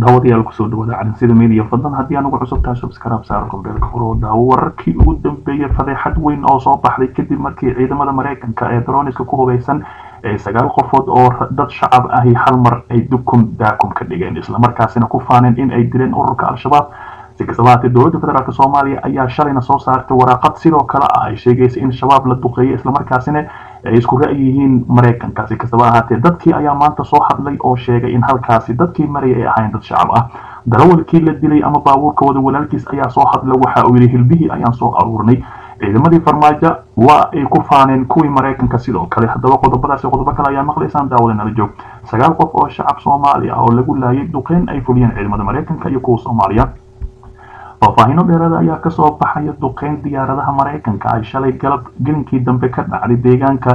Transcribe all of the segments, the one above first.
daawadayaal kusoo dhawaada calinsida media fadlan haddii anugu cusub tahay subscribe saar kombeelka furo daawo wararkii ugu dambeeyay fadeexad weyn oo soo baxday kadib markii ciidamada maraykanka ee daroniska ku hubeysan ee sagaal qofood oo dad shacab ahi hal mar ay dukun daakum ka dhigeen islamarkaasina ku faaneen in ay dileen ururka al-shabaab si kastaba haatee dowladda federaalk soomaaliya ayaa shalayna soo saartay waraaqad sidoo kale ah ay sheegaysa in shabaab la duqeeyay islamarkaasina ay isku ra'yi yihiin maraykanka si kastaba ahaatee dadkii ayaa maanta soo hadlay oo sheegay in halkaasi dadkii maraya ay ahayn dad shacab ah darawalkii la dilay ama baabuurka wada walaalkiis ayaa soo hadlay waxa uu yidhi hilbihii ayaan soo aruurnay ciidamadii farmaajo waa ay ku faaneen kuwii maraykanka sidoo kale haddaba qodobadaasi qodobo kale ayaa maqlaysaan daawada nala joog sagaal qof oo shacab soomaali ah oo lagu laayay duqeyn ay fuliyeen ciidamada maraykanka iyo kuwa soomaaliya faahfaahino dheeraada ayaa kasoo baxaya duqeyn diyaaradaha maraykanka ay shalay galab gelinkii dambe ka dhacday deegaanka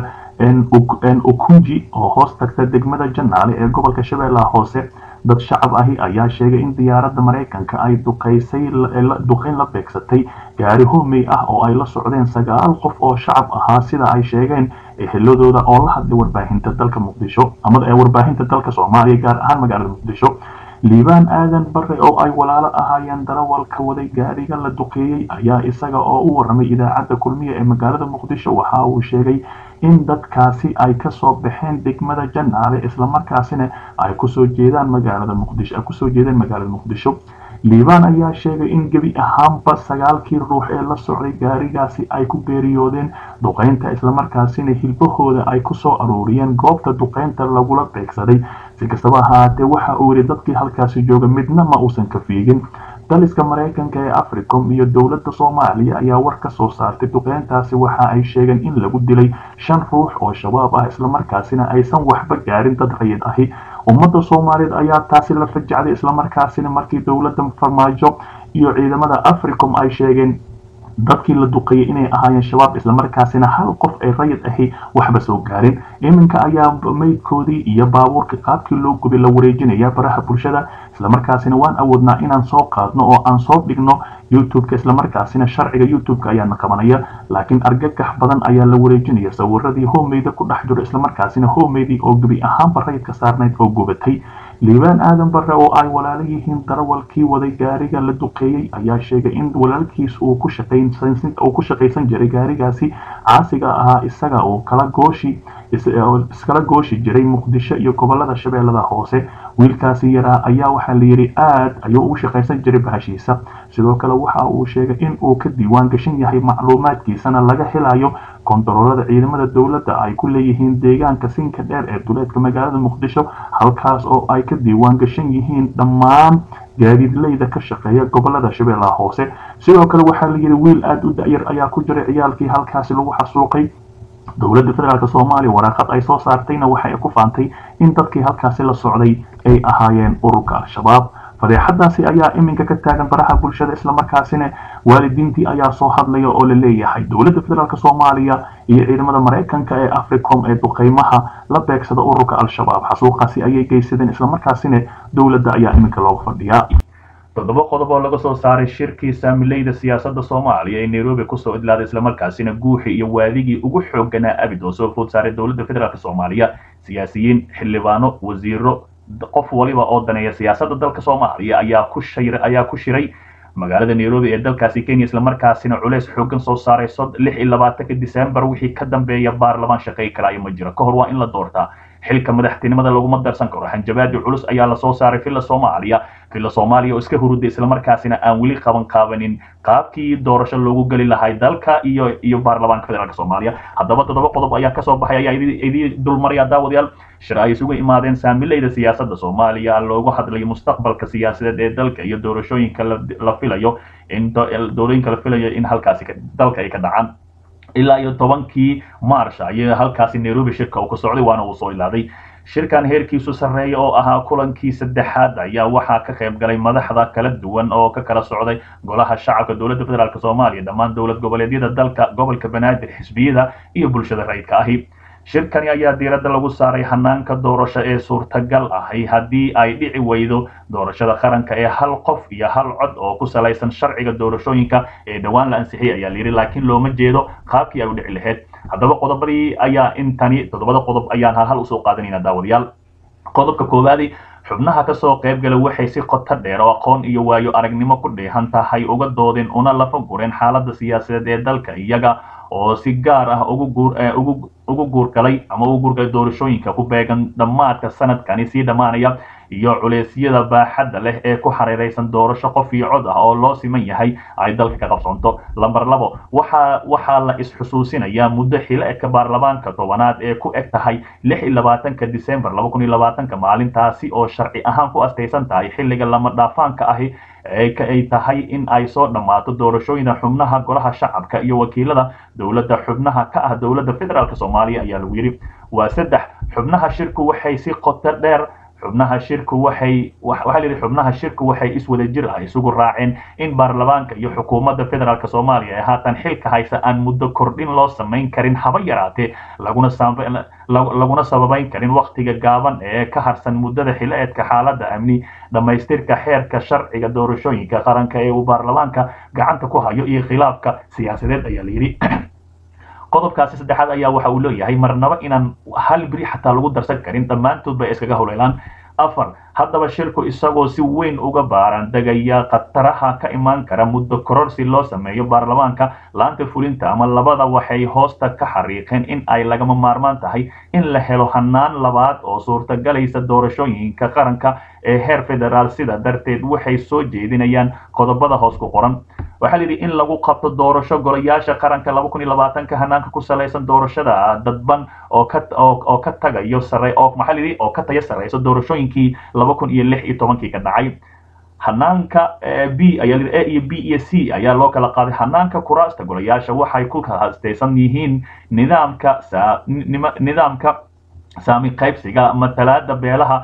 ukunji oo hoos tagta degmada janaale ee gobolka shabeellaha hoose dad shacab ahi ayaa sheegay in diyaaradda maraykanka ay duqeysay duqeyn la beegsatay gaari hoomey ah oo ay la socdeen sagaal qof oo shacab ahaa sida ay sheegeen eheladooda oo la hadlay warbaahinta dalka muqdisho ama warbaahinta dalka soomaaliya gaar ahaan magaalada muqdisho liibaan aadan bare oo ay walaalo ahaayeen darawalka waday gaariga la duqeeyey ayaa isaga oo u waramay idaacadda kulmiya ee magaalada muqdisho waxa uu sheegay in dadkaasi ay kasoo baxeen degmada janaale islamarkaasina ay kusoo jeedaan magaalada muqdisho ay kusoo jeedeen magaalada muqdisho liibaan ayaa sheegay in gebi ahaanba sagaalkii ruux ee la socday gaarigaasi ay ku geeriyoodeen duqeynta islamarkaasina hilbahooda ay kusoo aruuriyeen goobta duqeynta lagula beegsaday si kastaba ahaatee waxa uu yidhi dadkii halkaasi jooga midna ma uusan ka fiigin daliska maraykanka ee africom iyo dowladda soomaaliya ayaa war ka soo saartay duqeyntaasi waxa ay sheegeen in lagu dilay shan ruux oo shabaab ah islamarkaasina aysan waxba gaarin dad rayid ahi ummadda soomaaliyeed ayaa taasi la fajacday islamarkaasina markii dowladda farmaajo iyo ciidamada africom ay sheegeen dadkii la duqeeyay inay ahaayeen shabaab islamarkaasina hal qof ay rayid ahi waxba soo gaarin iminka ayaa meydkoodii iyo baabuurka qaabkii loo gubay la wareejinaya baraha bulshada islamarkaasina waan awoodnaa inaan soo qaadno oo aan soo dhigno youtubeka islamarkaasina sharciga youtubeka ayaana qabanaya laakiin argagax badan ayaa la wareejinaya sawiradii homeyda ku dhex jiro islamarkaasina homeydii oo gebi ahaanba rayidka saarnayd oo gubatay liibaan aadan bare oo ay walaalo yihiin darawalkii waday gaariga la duqeeyey ayaa sheegay in walaalkiis uu ku shaqaysan jiray gaarigaasi caasiga ahaa isaga oo kala gooshi iskala gooshi jiray muqdisho iyo gobolada shabeellada hoose wiilkaasi yaraa ayaa waxaa layidhi aad ayuu ugu shaqaysan jiray bahashiisa sidoo kale waxa uu sheegay in uu ka diiwaan gashan yahay macluumaadkiisana laga helayo kontaroolada ciidamada dowladda ay ku leeyihiin deegaanka sinka dheer ee duleedka magaalada muqdisho halkaas oo ay ka diiwaan gashan yihiin dhammaan gaadiidleyda ka shaqeeya gobolada shabeellaha hoose sidoo kale waxaa layidhi wiil aada u da-yar ayaa ku jiray ciyaalkii halkaasi lagu xasuuqay dowladda federaalk soomaaliya waraaqad ay soo saartayna waxay ku faantay in dadkii halkaasi la socday ay ahaayeen ururka al-shabaab fadeexadaasi ayaa iminka ka taagan baraha bulshada islamarkaasina waalidiintii ayaa soo hadlaya oo la leeyahay dowladda federaalk soomaaliya iyo ciidamada maraykanka ee africom ee duqeymaha la beegsada ururka al-shabaab xasuuqaasi ayay geysadeen islamarkaasina dowladda ayaa iminka looga fadhiyaa toddoba qodob oo laga soo saaray shirkii saamileyda siyaasadda soomaaliya ee nairobi kusoo idlaaday islamarkaasina guuxii iyo waadigii ugu xooganaa abid oo soo food saaray dowladda federaalk soomaaliya siyaasiyiin xildhibaano wasiiro qof waliba oo daneeya siyaasadda dalka soomaaliya ayaa ku shir ayaa ku shiray magaalada nairobi ee dalkaasi kenya islamarkaasina culeys xoogan soo saaray lix iyo labaatanka december wixii ka dambeeya baarlamaan shaqay karaayo ma jiro ka hor waa in la doortaa xilka madaxtinimada laguma darsan karo hanjabaadi culus ayaa lasoo saaray villa soomaaliya villa soomaaliya oo iska huruday islamarkaasina aan weli qaban qaabanin qaabkii doorasho loogu geli lahay dalka iyo iyo baarlamaanka federaalk soomaaliya haddaba toddoba qodob ayaa kasoo baxay ayaa idii dulmaraya daawadayaal shir ay isugu imaadeen saamileyda siyaasadda soomaaliya loogu hadlayo mustaqbalka siyaasadeed ee dalka iyo doorashooyinka la filayo in doorooyinka la filayo in halkaasi dalka ay ka dhacaan ilaa iyo tobankii marsh ayay halkaasi nairobi shirka uu ka socday waana uu soo ilaaday shirkan heerkiisu sarreeya oo ahaa kulankii saddexaad ayaa waxaa ka qayb galay madaxda kala duwan oo ka kala socday golaha shacabka dowladda federaalk soomaaliya dhammaan dowlad goboleedyada dalka gobolka banaadir xisbiyada iyo bulshada rayidka ahi shirkani ayaa diiradda lagu saaray hanaanka doorasho ee suurtagal ahi haddii ay dhici weydo doorashada qaranka ee hal qof iyo hal cod oo ku salaysan sharciga doorashooyinka ee dhowaan la ansixiyay ayaa layidhi laakiin looma jeedo qaabkii ay u dhici lahayd haddaba qodobadii ayaa intani toddobada qodob ayaan hal hal usoo qaadanayna daawadayaal qodobka koowaadi xubnaha kasoo qaybgala waxay si qoto dheer oo aqoon iyo waayo aragnimo ku dheehan tahay uga doodeen una lafa gureen xaaladda siyaasadeed ee dalka iyaga oo si gaar ah ugu guurgalay ama ugu guurgalay doorashooyinka ku beegan dhammaadka sanadkani sii dhammaanaya iyo culeysyada baaxadda leh ee ku xariiraysan doorasho qof iyo cod ah oo loo siman yahay ay dalka ka qabsoonto lamber labo waxa waxaa la is-xusuusinayaa muddo xileedka baarlamaanka tobanaad ee ku eg tahay lix iyo labaatanka disembar laba kun iyo labaatanka maalintaasi oo sharci ahaan ku astaysan tahay xilliga lama dhaafaanka ahi ay tahay in ay soo dhammaato doorashooyina xubnaha golaha shacabka iyo wakiilada dowladda xubnaha ka ah dowladda federaalk soomaaliya ayaa lagu yidhi waa saddex xubnaha shirku waxay si qoto dheer xubnaha shirku waxay waxaa la yidhi xubnaha shirku waxay iswada jir ah isugu raaceen in baarlamaanka iyo xukuumadda federaalk soomaaliya ee haatan xilka haysa aan muddo kordhin loo samayn karin haba yaraatee laguna laguna sababayn karin wakhtiga gaaban ee ka harsan muddada xileedka xaaladda amni dhammaystirka xeerka sharciga doorashooyinka qaranka ee uu baarlamaanka gacanta ku hayo iyo khilaafka siyaasadeed ayaa la yidhi qodobkaasi saddexaad ayaa waxa uu leeyahay marnaba inaan hal beri xataa lagu darsan karin dhammaantood bay iskaga howleelaan afar haddaba shirku isagoo si weyn uga baaran degaya khataraha ka imaan kara muddo kororsi loo sameeyo baarlamaanka laanta fulinta ama labada waxay hoosta ka xariiqeen in ay lagama maarmaan tahay in la helo hanaan labaad oo suurtagalaysa doorashooyinka qaranka ee heer federaal sida darteed waxay soo jeedinayaan qodobada hoos ku qoran waxaa layidhi in lagu qabto doorasho golayaasha qaranka laba kun iyo labaatanka hanaanka ku salaysan doorashada dadban oo ka oo ka tagayo sare oo maxaa layidhi oo ka tayo sareyso doorashooyinkii laba kun iyo lix iyo tobankii ka dhacay hanaanka b ayaa a iyo b iyo c ayaa loo kala qaaday hanaanka kuraasta golayaasha waxay ku hastaysan yihiin nidaamka nidaamka saami qaybsiga matalaada beelaha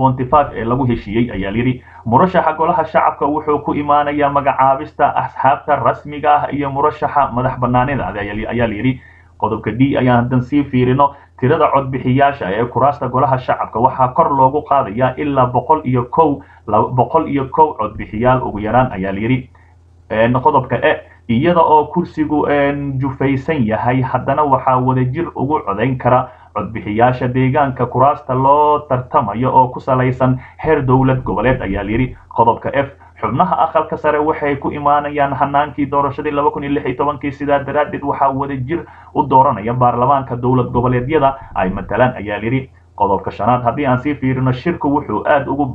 ee lagu heshiiyey ayaa layidhi murashaxa golaha shacabka wuxuu ku imaanayaa magacaabista asxaabta rasmiga ah iyo murashaxa madax banaanida ayaa layidhi qodobka d ayaan haddan sii fiirino tirada codbixiyaasha ee kuraasta golaha shacabka waxaa kor loogu qaadayaa ilaa boqol iyo kow boqol iyo kow codbixiyaal ugu yaraan ayaa layidhi qodobka e iyada oo kursigu jufaysan yahay haddana waxaa wadajir ugu codayn kara codbixiyaasha deegaanka kuraasta loo tartamayo oo ku salaysan heer dowlad goboleed ayaa layidhi qodobka f xubnaha aqalka sare waxay ku imaanayaan hanaankii doorashadii laba kun iyo lix iyo tobankii sidaa daraaddeed waxaa wadajir u dooranaya baarlamaanka dowlad goboleedyada ay matalaan ayaa layidhi qodobka shanaad haddii aan sii fiirino shirku wuxuu aada ugu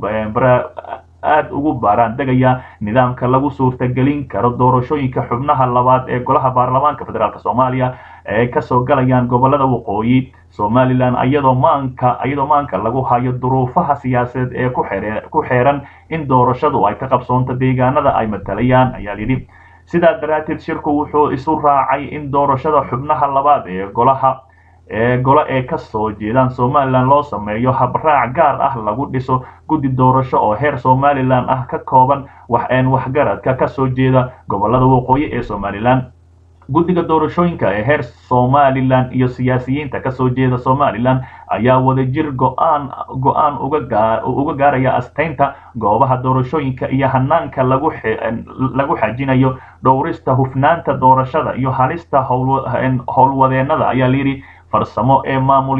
aada ugu baaraan degayaa nidaamka lagu suurtagelin karo doorashooyinka xubnaha labaad ee golaha baarlamaanka federaalk soomaaliya ee kasoo galayaan gobolada waqooyi somalilan iyadoo maanka iyadoo maanka lagu hayo duruufaha siyaasadeed ee ku xere ku xeeran in doorashadu ay ka qabsoonto deegaanada ay matalayaan ayaa yidhi sidaa daraadteed shirku wuxuu isu raacay in doorashada xubnaha labaad ee golaha ee golo ee ka soo jeedaan somalilan loo sameeyo habraac gaar ah lagu dhiso guddi doorasho oo heer somalilan ah ka kooban waxeen waxgaradka ka soo jeeda gobolada waqooyi ee somalilan guddiga doorashooyinka ee heer somalilan iyo siyaasiyiinta kasoo jeeda somalilan ayaa wadajir go-aan go-aan uga gaaraya astaynta goobaha doorashooyinka iyo hanaanka lagu lagu xajinayo dhowrista hufnaanta doorashada iyo halista howlwadeenada ayaa layidhi farsamo ee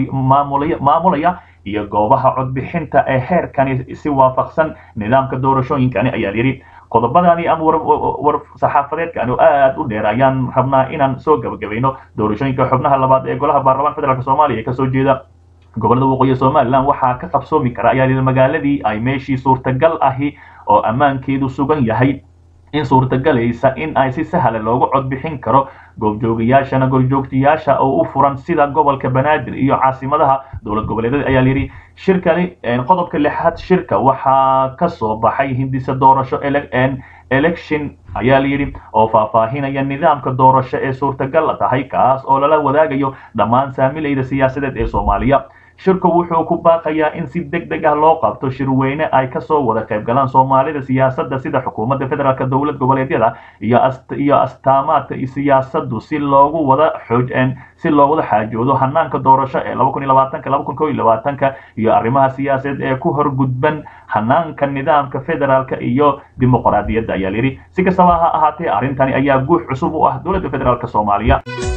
maamulaya iyo goobaha codbixinta ee heerkani si waafaqsan nidaamka doorashooyinkani ayaa layidhi qodobadani ama war saxaafadeedkani aada u dheer ayaan rabnaa inaan soo gabagabayno doorashooyinka xubnaha labaad ee golaha baarlamaanka federaalk soomaaliya ee kasoo jeeda gobolada waqooyi somalilan waxaa ka qabsoomi kara ayaa layidhi magaaladii ay meeshii suurtagal ahi oo ammaankeedu sugan yahay in suurtagalaysa in ay si sahla loogu codbixin karo goobjoogayaashana gorjoogtayaasha oo u furan sida gobolka banaadir iyo caasimadaha dowlad goboleedyada ayaa layidhi shirkani qodobka lixaad shirka waxaa ka soo baxay hindisa doorasho election ayaa layidhi oo faahfaahinaya nidaamka doorasho ee suurtagal tahay kaas oo lala wadaagayo dhammaan saamilayda siyaasadeed ee soomaaliya shirku wuxuu ku baaqayaa in si deg deg ah loo qabto shirweyne ay kasoo wada qayb galaan soomaalida siyaasadda sida xukuumadda federaalk dowlad goboleedyada iyo iyo astaamaadka siyaasadu si loogu wada xooj si loo wada xaajoodo hanaanka doorasho ee laba kun iyo labaatanka laba kun kow iyo labaatanka iyo arrimaha siyaasadeed ee ku horgudban hanaanka nidaamka federaalka iyo dimuqraadiyadda ayaa layidhi si kastaba ha ahaatee arrintani ayaa guux cusub u ah dowladda federaalk soomaaliya